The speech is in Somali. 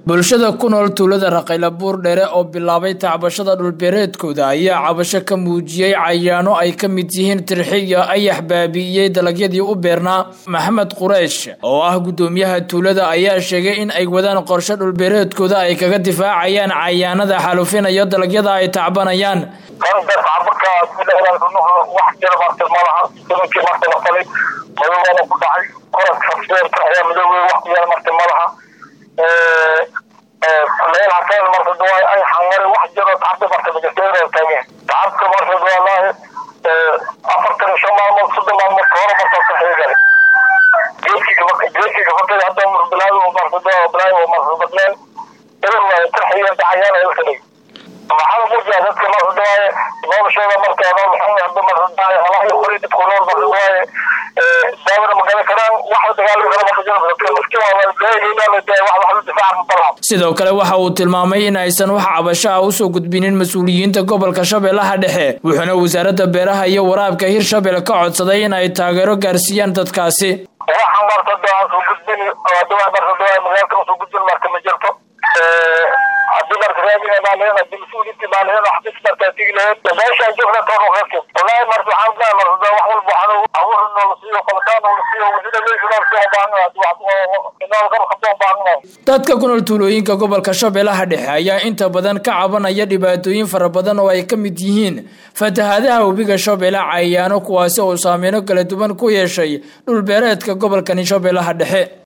bulshada ku nool tuulada raqayla buur dheere oo bilaabay tacbashada dhulbeereedkooda ayaa cabasho ka muujiyey cayaano ay ka mid yihiin tirxiya ayax baabi'iyey dalagyadii u beernaa maxamed qureysh oo ah guddoomiyaha tuulada ayaa sheegay in ay wadaan qorshe dhulbeereedkooda ay kaga difaacayaan cayaanada xalufinaya dalagyada ay tacbanayaan meel haseen marka duwaay ay xangare wax jiro tacabka marka majaseero taage tacabka marka duwaalaahi afartan iyo shan maalmood soddon maalmood ka hore marka ka xeegale geedkiga geedkiga fatay hadda murbilaadu marka duwaa bilaayo marka badneen ilaa tarxiya dacayaan ay kadhig maxaa muujiya dadka marka duwaaye noloshooda marka nool xun hadda marka duwaaye halahi qori dadku nool marka duwaaye daawada magala karaan wax dagaalami kara marka jiro dadka maskiin waa deegaynaa wax wax difaaca mabalaab sidoo kale waxa uu tilmaamay in aysan wax cabasho ah usoo gudbinin mas-uuliyiinta gobolka shabeellaha dhexe wuxuuna wasaaradda beeraha iyo waraabka hirshabelle ka codsaday in ay taageero gaarsiiyaan dadkaasi waxaan marka aan soo gudbin duwaa marka duwaa magaalka usoo gudbin marka ma jirto haddii marka raadiga maalihin haddii mas-uuliyiintii maalihin xabis markaa tigi lahayd meeshaan joogna toonu qadkin wallaahi marka waxaan leeyahay marka wax walba waxaan abuur noola siiyo qalataan noola siiyo wajida meesha noola siiyo baahnaa dadka ku nool tuulooyinka gobolka shabeellaha dhexe ayaa inta badan ka cabanaya dhibaatooyin fara badan oo ay ka mid yihiin fatahaadaha webiga shabeelle cayaano kuwaasi oo saameyno kala duwan ku yeeshay dhulbeereedka gobolkani shabeellaha dhexe